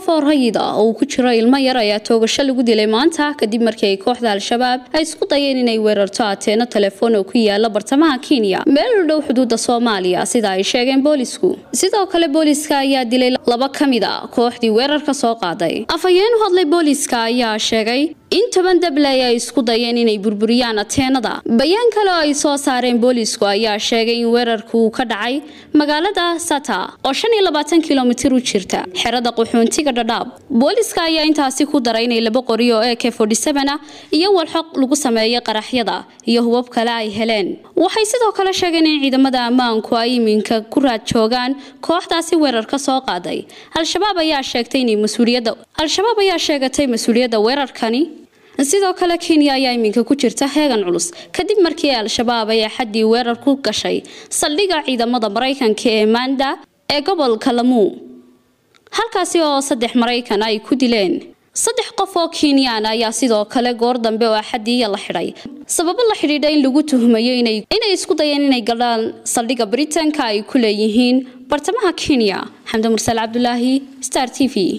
oo rayid ah oo uu ku jiro ilmo yar ayaa toogasho lagu dilay maanta kadib markii ay kooxda al-shabaab ay isku dayeen inay weerarto ateeno telefoon oo ku yaala bartamaha kenya meel u dhow xuduudda soomaaliya sida ay sheegeen boolisku sidoo kale booliska ayaa dilay laba ka mid a kooxdii weerarka soo qaaday afhayeen u hadlay booliska ayaa sheegay in toban dabley ay isku dayeen inay burburiyaan ateenada bayaan kale oo ay soo saareen boolisku ayaa sheegay in weerarku uu ka dhacay magaalada sata oo shan iyo labaatan kilomitir u jirta xerada qaxoontiga dhadhaab booliska ayaa intaasi ku daray inay laba qori oo ak ah iyo walxoq lagu sameeyay qaraxyada iyo hubab kale ay heleen waxay sidoo kale sheegeen in ciidamada ammaanku ay iminka ku raad joogaan kooxdaasi weerarka soo qaaday al-shabaab ayaa sheegtay inay mas-uuliyadda al-shabaab ayaa sheegatay mas-uuliyadda weerarkani sidoo kale kenya ayaa iminka ku jirta heegan culus kadib markii al-shabaab ay axaddii weerar ku gashay saldhigga ciidamada maraykanka ee manda ee gobolka lamuu halkaasi oo saddex maraykan ay ku dileen saddex qof oo kenyaan ayaa sidoo kale goor dambe oo axadiiya la xidhay sababo la xidhiidha in lagu tuhmayo inay isku dayeen inay galaan saldhigga britanka ay ku leeyihiin bartamaha kenya xamdi mursal cabdulaahi star t v